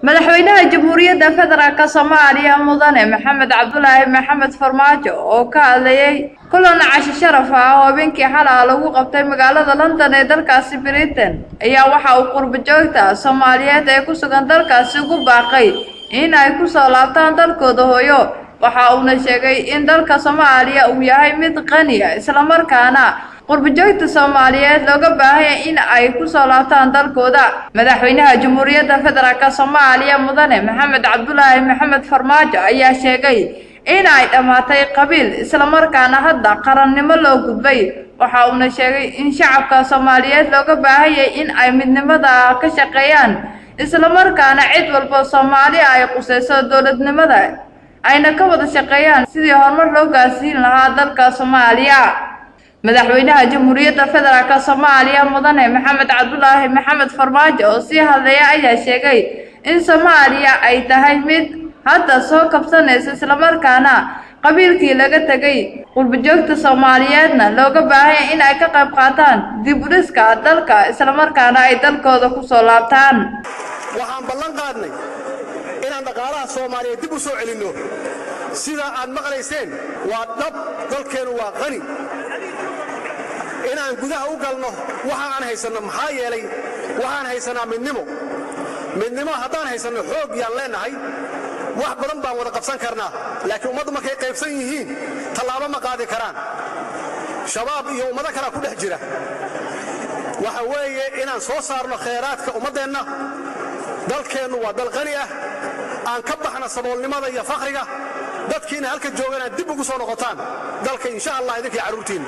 madaxweynaha jamhuuriyadda federaalk soomaaliya mudane maxamed cabdulaahi maxamed farmaajo oo ka hadlayay kulan casho sharaf ah oo habeenkii xalaa lagu qabtay magaalada london ee dalkaasi britain ayaa waxa uu qurbo joogta soomaaliyeed ee ku sugan dalkaasi ugu baaqay in ay ku soo laabtaan dalkooda hooyo waxa uuna sheegay in dalka soomaaliya uu yahay mid qaniya islamarkaana qurbojoogta soomaaliyeed looga baahanya in ay ku soo laabtaan dalkooda madaxweynaha jamhuuriyadda federaalk soomaaliya mudane maxamed cabdulaahi maxamed farmaajo ayaa sheegay in ay dhammaatay qabiil islamarkaana hadda qarannimo loo gudbay waxa uuna sheegay in shacabka soomaaliyeed looga baahanyay in ay midnimada ka shaqeeyaan islamarkaana cid walba soomaali ay qusayso dowladnimada ayna ka wada shaqeeyaan sidii horumar loo gaarsiin lahaa dalka soomaaliya madaxweynaha jamhuuriyadda federaalk soomaaliya mudane maxamed cabdulaahi maxamed farmaajo oo sii hadlaya ayaa sheegay in soomaaliya ay tahay mid hadda soo kabsanaysa islamarkaana qabiilkii laga tegay qurbojoogta soomaaliyeedna looga baahanya in ay ka qayb qaataan dib u dhiska dalka islamarkaana ay dalkooda ku soo laabtaan waxaan ballan qaadnay inaan dhaqaalaha soomaaliyeed dib u soo celinno sida aad maqlayseen waa dhab dalkeennu waa qani inaan gudaha u galno waxa aan haysanno maxaa yeelay waxaan haysannaa midnimo midnimo haddaan haysanno xoog yaan leennahay wax badan baan wada qabsan karnaa laakiin ummaddu markay qaybsan yihiin tallaabo ma qaadi karaan shabaab iyo ummado kalea ku dhex jira waxa weeye inaan soo saarno khayraadka ummaddeenna dalkeennu waa dal qani ah aan ka baxna saboolnimada iyo fakhriga dadkiina halka joogan aad dib ugu soo noqotaan dalka insha allah idinkii carruurtiinna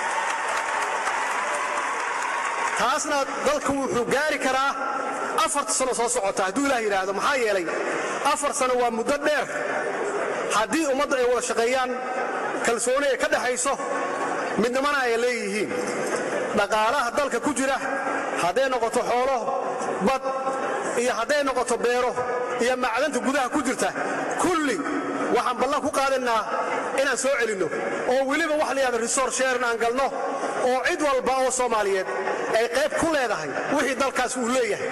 taasna dalku wuxuu gaari karaa afarta sano soo socota hadduu ilaah yidhaahdo maxaa yeelay afar sano waa muddo dheer haddii ummadda ay wada shaqeeyaan kalsooni ay ka dhexayso midnimana ay leeyihiin dhaqaalaha dalka ku jira hadday noqoto xoolo bad iyo hadday noqoto beero iyo macdanta gudaha ku jirta kulli waxaan ballan ku qaadannaa inaan soo celinno oo weliba wax la yahada resor sheeran aan galno oo cid walba oo soomaaliyeed ay qayb ku leedahay wixii dalkaas uu leeyahay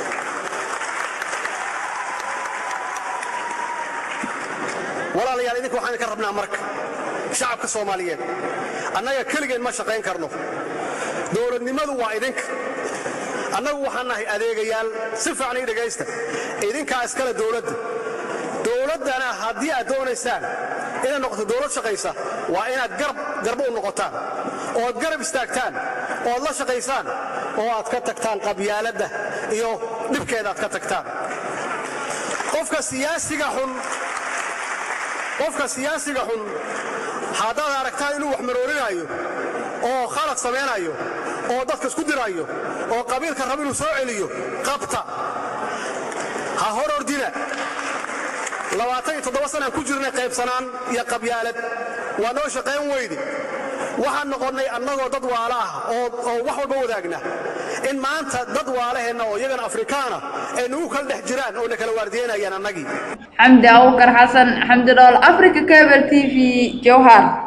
walaalayaal idinka waxaan idinka rabnaa marka shacabka soomaaliyeed annaga keligeen ma shaqayn karno dowladnimadu waa idinka annagu waxaan nahay adeegayaal si fiican ii dhegaysta idinkaa iskale dowladda dowladdana haddii aad doonaysaan inay noqoto dowlad shaqaysa waa inaad garba u noqotaan ood garab istaagtaan ood la shaqaysaan oo aad ka tagtaan qabyaaladda iyo dhibkeeda aad ka tagtaan qofka siyaasiga xun qofka siyaasiga xun haddaad aragtaan inuu wax maroorinaayo oo khalad samaynayo oo dadka isku diraayo oo qabiilka raba inuu soo celiyo qabta ha hor ordina labaatan iyo toddoba sanaan ku jirnay qaybsanaan iyo qabyaalad waa noo shaqayn weyde waxaan noqonnay annagoo dad waala ah oo wax walba wadaagna in maanta dad waalaheenna oo iyagana afrikaana ay nagu kala dhex jiraan oo na kala waardiyeynayaan annagii xamdi abukar xasan xamdi dhool africa cable t v jowhar